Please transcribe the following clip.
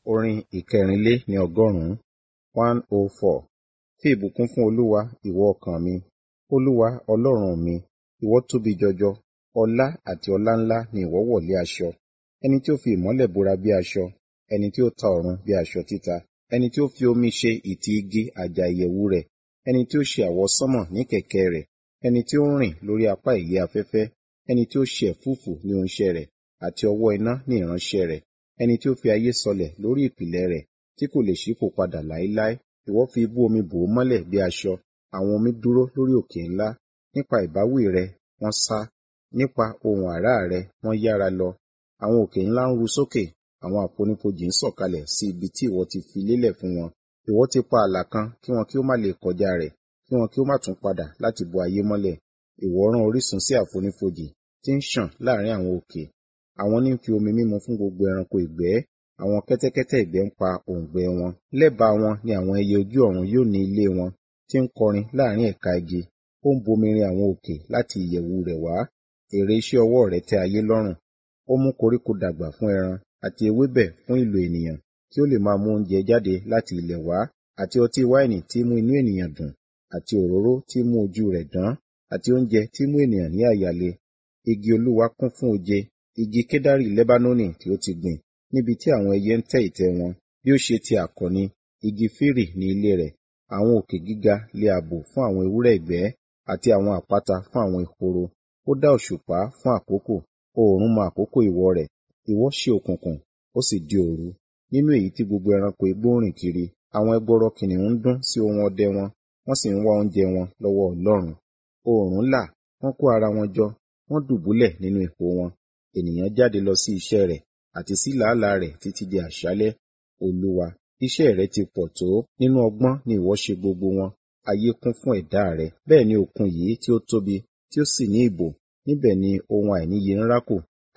Orin ìkẹrìnlé ní ọgọ́rùn-ún one oh four. Fi ìbùkún fún Olúwa, ìwọ ọkàn mi. Olúwa Ọlọ́run mi, ìwọ tóbi jọjọ. Ọlá àti ọláńlá ni ìwọ wọ̀ lé aṣọ. Ẹni tí ó fi ìmọ́lẹ̀ bora bí aṣọ, ẹni tí ó ta ọ̀run bí aṣọ títa. Ẹni tí ó fi omi ṣe ìtì igi àjà ìyẹ̀wù rẹ̀. Ẹni tí ó ṣe àwọsánmọ̀ ní kẹ̀kẹ́ rẹ̀. Ẹni tí ó ń rìn lórí apá ìyẹ́ afẹ́fẹ́. Ẹni tí ó ṣe ẹ̀fúùfù ní oúnṣẹ́ rẹ̀, àti ọwọ́ iná ní ìránṣẹ́ rẹ̀. Ẹni tí ó fi ayé sọlẹ̀ lórí ìpìlẹ̀ rẹ̀, tí kò lè ṣípò padà láéláé. Ìwọ fi ibú omi bò ó mọ́lẹ̀ bí aṣọ. Àwọn omi dúró lórí òkè ńlá. Nípa ìbáwí rẹ, wọ́n sá. Nípa ohùn àrá rẹ, wọ́n yára lọ. Àwọn òkè ńlá ń ru sókè. Àwọn àfonífojì ń sọ̀kalẹ̀ sí ibi tí ìwọ ti fi lélẹ̀ fún wọn. Ìwọ ti pa ààlà kan kí wọn kí ó má lè kọjá rẹ̀, kí wọn kí ó má tún padà láti bo ayé mọ́lẹ̀. Ìwọ rán orísun sí àfonífojì tí ń ṣàn láàrin àwọn òkè. Àwọn ní ń fi omi mímu fún gbogbo ẹranko ìgbẹ́. Àwọn kẹ́tẹ́kẹ́tẹ́ ìgbẹ́ ń pa òǹgbẹ wọn. Lẹ́bàá wọn ni àwọn ẹyẹ ojú ọ̀run yóò ní ilé wọn, tí ń kọrin láàrin ẹ̀ka igi. Ó ń bomirin àwọn òkè láti ìyẹ̀wù rẹ̀ wá. Èrè iṣẹ́ ọwọ́ rẹ̀ tẹ́ ayé lọ́rùn. Ó mú koríko dàgbà fún ẹran, àti ewébẹ̀ fún ìlò ènìyàn, kí ó lè máa mú oúnjẹ jáde láti ilẹ̀ wá, àti ọtí wáìnì tí mú inú ènìyàn dùn, àti òróró tí mú ojú rẹ̀ dán, àti oúnjẹ tí mú ènìyàn ní àyà le. Igi Olúwa kún fún oje, igi kedari Lebanoni tí ó ti gbìn, níbi tí àwọn ẹyẹ ń tẹ́ ìtẹ́ wọn. Bí ó ṣe ti àkọ̀ni, igi fírì ní ilé rẹ̀. Àwọn òkè gíga lé ààbò fún àwọn ewúrẹ́ ìgbẹ́, àti àwọn àpáta fún àwọn ehoro. Ó dá òṣùpá fún àkókò, oòrùn mọ àkókò ìwọ̀ rẹ̀. Ìwọ ṣe òkùnkùn, ó sì di òru. Nínú èyí tí gbogbo ẹranko igbó ń rìn kiri, àwọn ẹgbọrọ kìnnìún ń dún sí ohun ọdẹ wọn, wọ́n sì ń wá oúnjẹ wọn lọ́wọ́ Ọlọ́run. Oòrùn là, wọ́n kó ara wọn jọ, wọ́n dùbúlẹ̀ nínú ipò wọn. Ènìyàn jáde lọ sí iṣẹ́ rẹ̀, àti sí làálàá rẹ̀ títí di àṣálẹ́. Olúwa, iṣẹ́ rẹ ti pọ̀ tó, nínú ọgbọ́n ni ìwọ ṣe gbogbo wọn. Ayé kún fún ẹ̀dá rẹ. Bẹ́ẹ̀ ni òkun yìí tí ó tóbi, tí ó sì ní ìbò, níbẹ̀ ni ohun àìníye ń rákò.